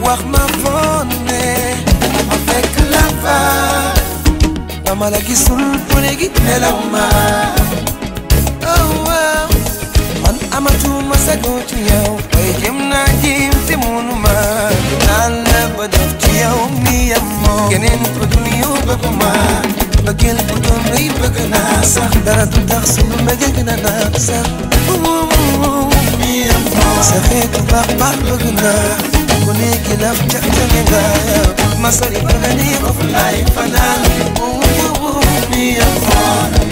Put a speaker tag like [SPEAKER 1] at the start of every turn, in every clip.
[SPEAKER 1] wax ma foon ne ma fekk la fa dama la gisul bu léegi nelaw ma oh waaw man amatuma sago ci yow bay jëm naa jiim te munu ma naan la ba def ci yow mi yam moo keneen ko dul yow bëgg ma bëggeel bu doon rëy bëgg naa sax dara du tax sunu mbëggeel gën a naat sax mi yam moo sa xeetu baax baax bëgg naa ku nekk laf ca ca nga ma sori bëgg ni of lay fanaan mi yam moo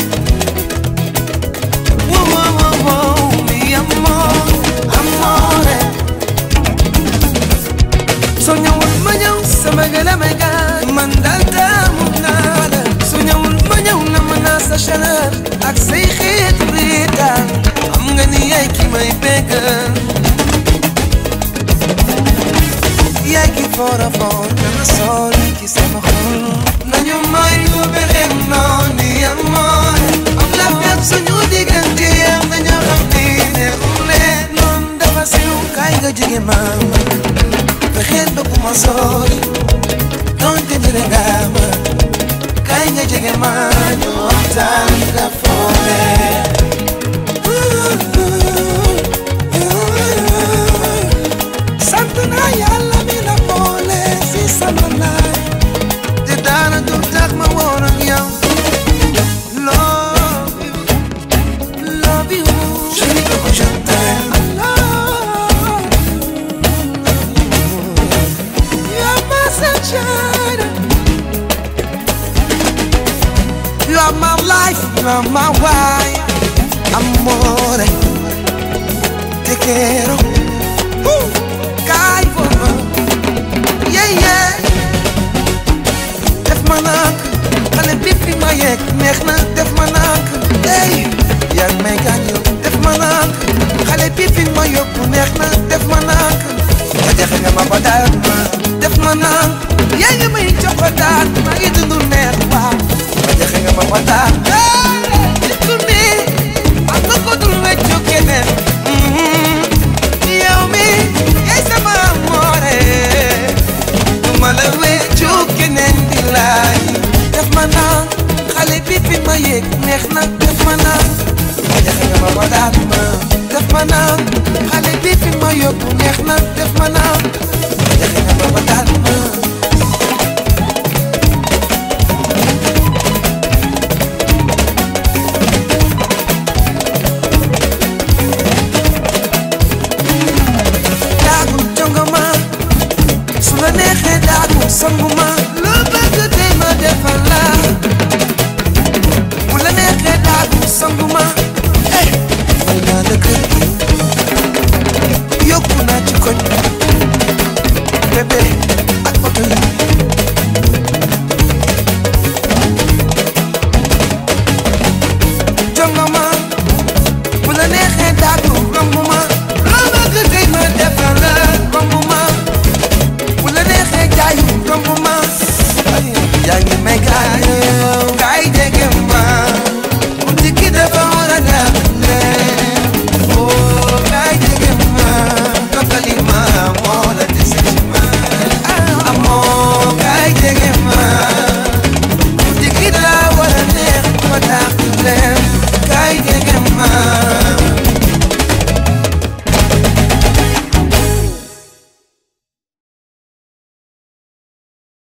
[SPEAKER 1] Whoa, whoa, whoa, whoa, mi amor, amore soo ñëwul ma ñëw sama gën a may gaañ man daal taamu naa la soo ñëwul ma ñëw na ma naa sa chaleur ak say xeetu riitaan xam nga ni yaay ki may bégal yaay ki foor a foor dama sori ci sama xol nañu may lu beneen noon ni amore am la fépp suñu diggante yam nañu xam ni neexul leen noon dafa siw kaay nga jege maam fexeel ba ku ma sori donte jege nga ma kaay nga jege ma ñu waxtaan nga foore sant naa yàlla mi la boole si sama laay te dara du tax ma woon ak yow love you love you chérie Coco je t'aime I love you You're my sunshine You are my life, you are my wife Amore Te quiero uh, Kay for Yeah, yeah Def ma nak Xale bi fi ma yegg neex na def ma nak Hey yaa ngi may gaañu def ma nak Xale bi fi ma yóbbu neex na def ma nak nga jaxe nga ma ba daat ma def ma nak yaa ngi may jox ba daat ma ngi dund neex waaw nga jaxe nga ma ba daat